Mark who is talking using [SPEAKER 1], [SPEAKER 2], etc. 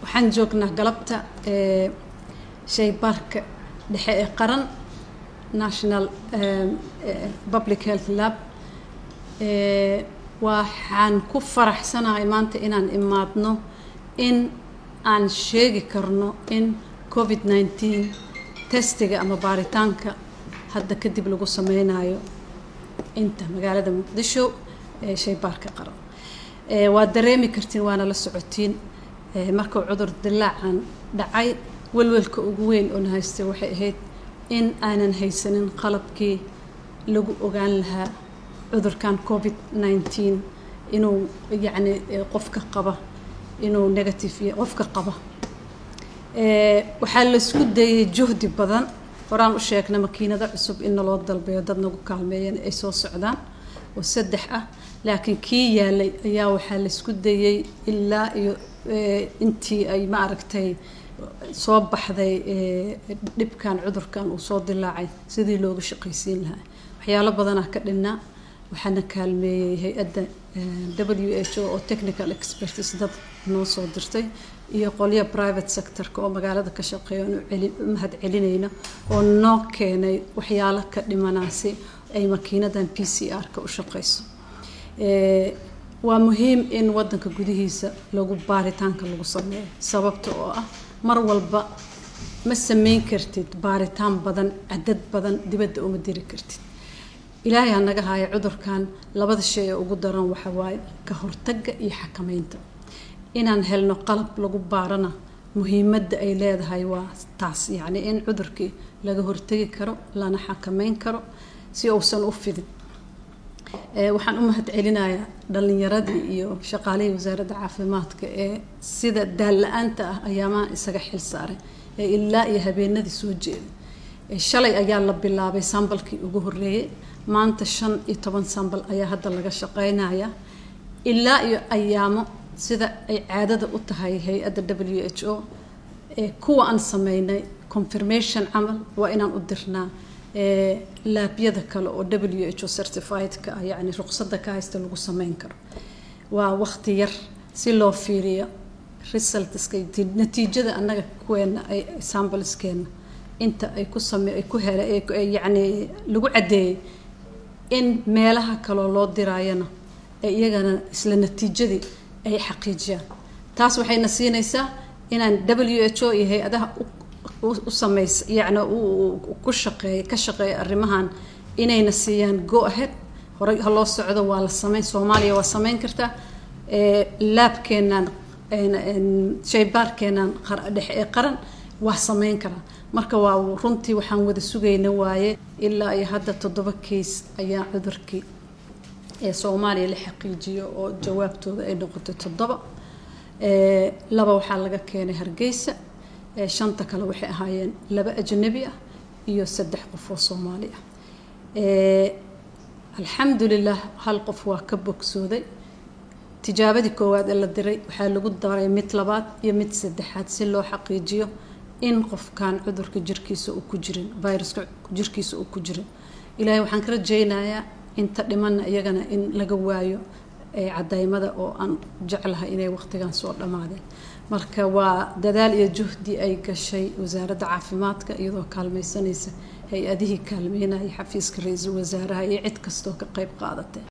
[SPEAKER 1] waxaan joognaa galabta shaybaarka dhexe ee qaran national public health lab waxaan ku faraxsanahay maanta inaan imaadno in aan sheegi karno in covid nineteen testiga ama baaritaanka hadda kadib lagu sameynayo inta magaalada muqdisho ee shaybaarka qaran waad dareemi kartiin waana la socotiin markuu cudur dilaacan dhacay welwelka ugu weyn oona haystay waxay ahayd in aanan haysanin qalabkii lagu ogaan lahaa cudurkan covid nineteen inuu yacni qofka qaba inuu negative iyo qofka qaba waxaa laisku dayay juhdi badan horaan u sheegna makiinado cusub in naloo dalbayo dad nagu kaalmeeyeen ay soo socdaan oo saddex ah laakiin kii yaalay ayaa waxaa laisku dayay ilaa iyo intii ay ma aragtay soo baxday dhibkan cudurkan uu soo dilaacay sidii looga shaqaysiin lahaa waxyaalo badanaa ka dhinnaa waxaana kaalmeeyey hay-adda w h o oo technical expertis dad noo soo dirtay iyo qolyo private sectorka oo magaalada ka shaqeeya oonu mahad celinayno oo noo keenay waxyaalo ka dhimanaasi ay makiinadan p c r-ka u shaqeyso waa muhiim in wadanka gudihiisa lagu baaritaanka lagu sameeyo sababta oo ah mar walba ma sameyn kartid baaritaan badan cadad badan dibadda uma diri kartid ilaahay ha naga haayo cudurkan labada shay ee ugu daran waxa waaye ka hortagga iyo xakameynta inaan helno qalab lagu baarana muhiimadda ay leedahay waa taas yacni in cudurkii laga hortegi karo lana xakameyn karo si uusan u fidin waxaan u mahad celinayaa dhalinyaradii iyo shaqaalihii wasaaradda caafimaadka ee sida daalla-aanta ah ayaamaha isaga xil saaray ee ilaa iyo habeenadii soo jeeday shalay ayaa la bilaabay sambalkii ugu horeeyey maanta shan iyo toban sambal ayaa hadda laga shaqeynaya ilaa iyo ayaamo sida ay caadada u tahay hay-adda w h o ee kuwa aan sameynay confirmation camal waa inaan u dirnaa laabyada kale oo w h o certifiedka ah yacni ruqsadda ka haysta lagu sameyn karo waa waqti yar si loo fiiriyo resultska natiijada annaga kuweena ay sambalskeena inta ay ku same ay ku hele yacni lagu caddeeyey in meelaha kaloo loo diraayana ee iyagana isla natiijadii ay xaqiijiyaan taas waxayna siinaysaa inaan w h o iyo hay-adaha u sameysa yacni ku shaqeeya ka shaqeeya arrimahan inayna siiyaan go ahead horey ha loo socdo waa la sameyn soomaaliya waa sameyn kartaa laabkeenaan shaybaarkeenaan dhexe ee qaran waa sameyn karaa marka waa runtii waxaan wada sugayna waaye ilaa iyo hadda toddoba keys ayaa cudurkii ee soomaaliya la xaqiijiyo oo jawaabtooda ay noqotay toddoba laba waxaa laga keenay hargeysa shanta kale waxay ahaayeen laba ajnabi ah iyo saddex qof oo soomaali ah alxamdulilah hal qof waa ka bogsooday tijaabadii koowaad ee la diray waxaa lagu daray mid labaad iyo mid saddexaad si loo xaqiijiyo in qofkan cudurka jirkiisa uu ku jirin viruska jirkiisa uu ku jirin ilaahay waxaan ka rajaynayaa inta dhimana iyagana in laga waayo cadaymada oo aan jeclahay inay waqtigan soo dhammaadeen marka waa dadaal iyo juhdi ay gashay wasaaradda caafimaadka iyadoo kaalmaysanaysa hay-adihii kaalmeynaya xafiiska ra-iisul wasaaraha iyo cid kastoo ka qeyb qaadatay